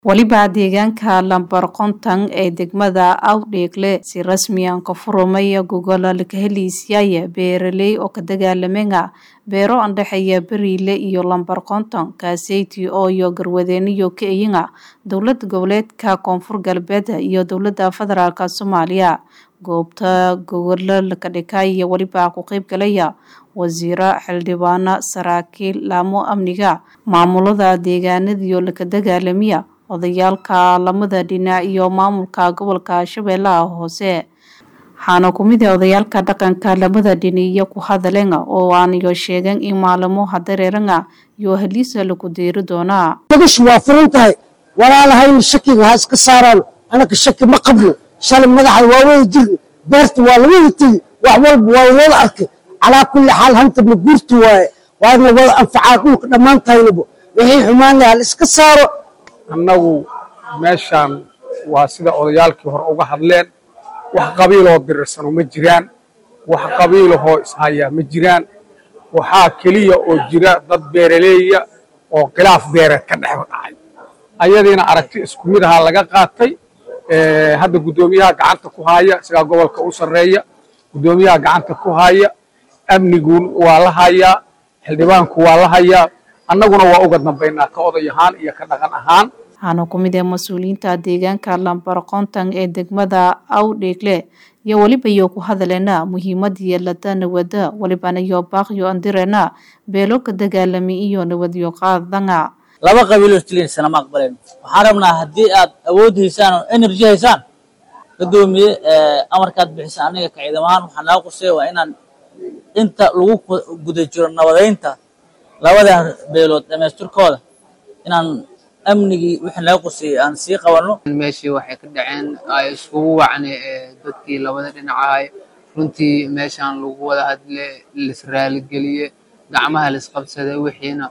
weliba deegaanka lambar konton ee degmada awdheegle si rasmiyan ka furumaya gogola laka heliisyaya beeraley oo ka dagaalamenga beero andhexeeya beriile iyo lambar konton kaaseyti ooyo garwadeeniyo ka eyinga dowlad goboleedka koonfur galbeed iyo dowlada federaalk soomaaliya goobta gogolo laka dhikaya weliba ku qeyb galaya wasiiro xildhibaano saraakiil laamo amniga maamulada deegaanadiyo laka dagaalamiya odayaalka lamada dhinac iyo maamulka gobolka shabeellaha hoose waxaana kumid ah odayaalka dhaqanka lamada dhiniyo ku hadaleen oo aaniyo sheegeen in maalimo hadareeranga iyo haliisa lagu deeri doonaa magashu waa furan tahay walaalahayna shakiga ha iska saaraan anaka shaki ma qabno shalay madaxa waa wada jirni beerta waa lawada tegi wax walba waa wada arkay calaa kulli xaal hanta ma guurti waaye waadna wada anfacaa dhulka dhammaantaynaba wixii xumaan lahaa la iska saaro annagu meeshaan waa sida odayaalkii hore uga hadleen wax qabiiloo dirirsano ma jiraan wax qabiilahoo ishayaa ma jiraan waxaa keliya oo jira dad beeraleeya oo khilaaf beereed ka dhex dhacay ayadiina aragti isku mid ahaa laga qaatay hadda guddoomiyaha gacanta ku haya isagaa gobolka u sarreeya guddoomiyaha gacanta ku haya amnigu waa la hayaa xildhibaanku waa la hayaa annaguna waa uga dambaynaa ka oday ahaan iyo ka dhaqan ahaan waxaana ku mid ah mas-uuliyiinta deegaanka lambar konton ee degmada awdheegle iyo weliba iyo ku hadaleena muhiimadii lada nawada welibana iyo baaqyo andireena beelo ka dagaalami iyo nabadyo qaadanga laba qabiiloo jilinsana ma aqbaleen waxaan rabnaa haddii aad awood haysaan oo energy haysaan gadoomiye amarkaad bixisa aniga ka ciidam ahaan waxaa naga quseeya waa inaan inta lagu guda jiro nabadaynta labada beelood dhamaystirkooda inaan amnigii wixii naga quseeyey aan sii qabanno meeshii waxay ka dhaceen ay iskugu wacnay dadkii labada dhinacahay runtii meeshaan lagu wada hadle laisraaligeliye gacmaha laisqabsaday wixiina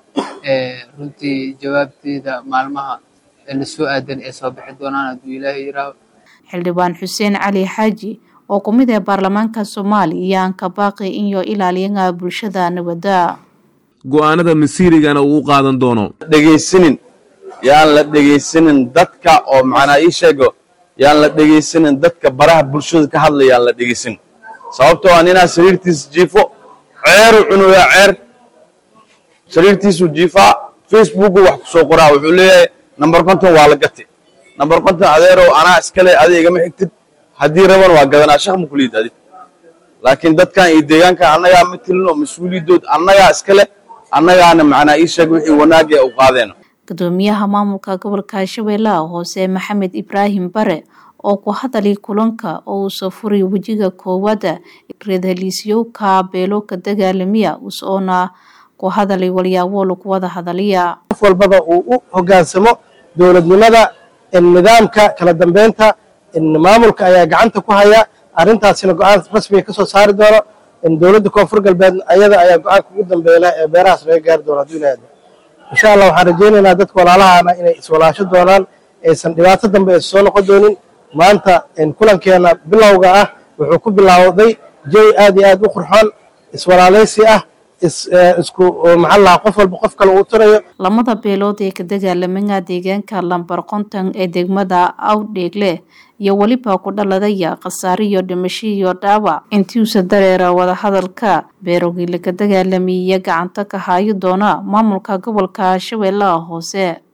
runtii jawaabteeda maalmaha la soo aadan ee soo bixi doonaan hadduu ilaahay yiraaho xildhibaan xuseen cali xaaji oo ku mid ah baarlamaanka soomaaliya iyo aan ka baaqi inyo ilaaliyanga bulshada nabada go'aanada masiirigana uu qaadan doono dhegaysanin yaan la dhegaysanin dadka oo macnaa ii sheego yaan la dhegaysanin dadka baraha bulshada ka hadlaya yaan la dhegaysanin sababtoo ah ninaa sariirtiisa jiifo ceeru cunuyaa ceer sariirtiisuu jiifaa facebooku wax ku soo qoraa wuxuu leeyahay number konton waa la gati number konton adeerow anaa iskale adi igama xigtid haddii raban waa gadanaa shaq ma kuliid adi laakiin dadkan iyo deegaankan annagaa ma tilin oo mas-uuliyadood annagaa iskale annagaana macnaa ii sheeg wixii wanaag ee u qaadeen gudoomiyaha maamulka gobolka shabeellaha hoose maxamed ibraahim bare oo ku hadalay kulanka oo uu soo furay wejiga koowaada reed heliisyowka beelo ka dagaalamiya usoona ku hadalay walyaabo lagu wada hadalaya qof walbaba uu u hogaansamo dowladnimada nidaamka kala dambeynta maamulka ayaa gacanta ku haya arrintaasina go-aan rasmiga ka soo saari doono dowladda koonfur galbeed ayada ayaa go-aanka ugu dambeeyla ee beerahaas laga gaari doono hadduu ilaahdo insha allah waxaan rajaynaynaa dadka walaalahaana inay iswalaasho doonaan aysan dhibaato dambe aysan soo noqon doonin maanta kulankeena bilowga ah wuxuu ku bilaawday jawi aad iyo aad u qurxoon iswalaalaysi ah isku maxaa lahaa qof walba qof kale uu tirayo lamada beelood ee ka dagaalamanga deegaanka lambar konton ee degmada awdheegle iyo weliba ku dhaladaya khasaare iyo dhimasho iyo dhaawac intiuusa dareera wadahadalka beerogii laka dagaalamiya gacanta ka haayo doona maamulka gobolka shabeellaha hoose